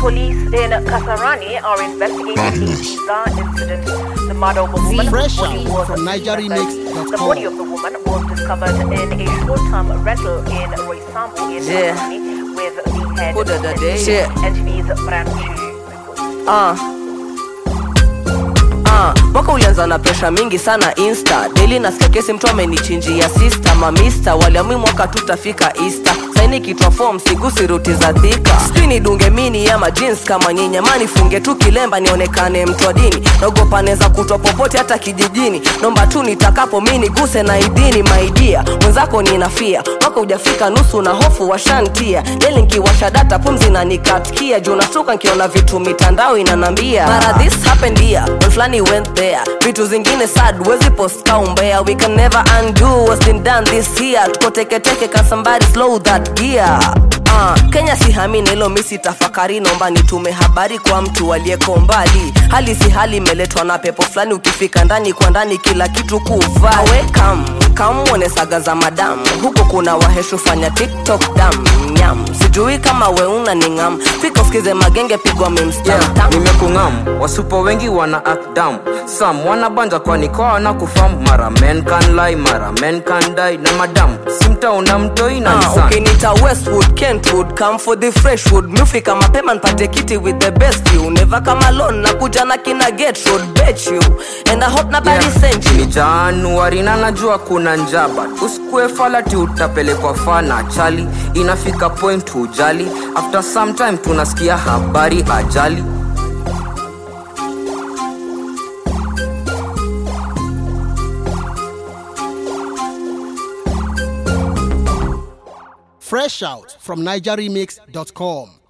Police in Kasarani are investigating a bizarre incident. The murder of a woman Fresh whose body out was from discovered- NigeriMix.com. The body of the woman was discovered in a short-term rental in Roysambu in Yeah. Kasarani with the head Who did the day? Shit. Shit. NTV's Branchi reports. Ah. Ah, mwaka ulianza na presha mingi sana insta daily nasikia kesi mtu amenichinjia sista mamista waliamui mwaka tutafika easter saini kitwa form sigusi ruti za dhika sijui nidunge mini ama jeans kama nyinyi ama nifunge tu kilemba nionekane mtu wa dini naogopa neza kutwa popote hata kijijini nomba tu nitakapo mi niguse na idini maidia mwenzako ninafia mwaka ujafika nusu na hofu washantia deli nkiwasha data pumzi na nikatkia juu nashtuka nkiona vitu mitandao inanambia mara this happened here when flani went there vitu zingine sad wezi post kaumbea we can never undo what's been done this year tuko teketeke can somebody slow that gear Uh, kenya sihamini hilo misi tafakari nomba nitume habari kwa mtu aliyeko mbali hali si hali imeletwa na pepo fulani ukifika ndani kwa ndani kila kitu kuvaa wekam kamwone saga za madamu huko kuna waheshu fanya tiktok dam nyam sijui kama weuna ni ngam fika usikize magenge pigwa memstam yeah, nimekungam wasupo wengi wana act dumb sam wanabanja kwani kwa wana kufam mara men can lie mara men can die na madam simtaona mtoi na Ah, nisan ukinita westwood kentwood come for the freshwood mufika mapema npate kiti with the best view never come alone na kuja na kina get road bet you and i hope nobody Yeah, sent you ni januari na najua kuna njaba usikue falati utapelekwa fana chali inafika point hujali after some time tunasikia habari ajali Fresh out from NigeriMix.com.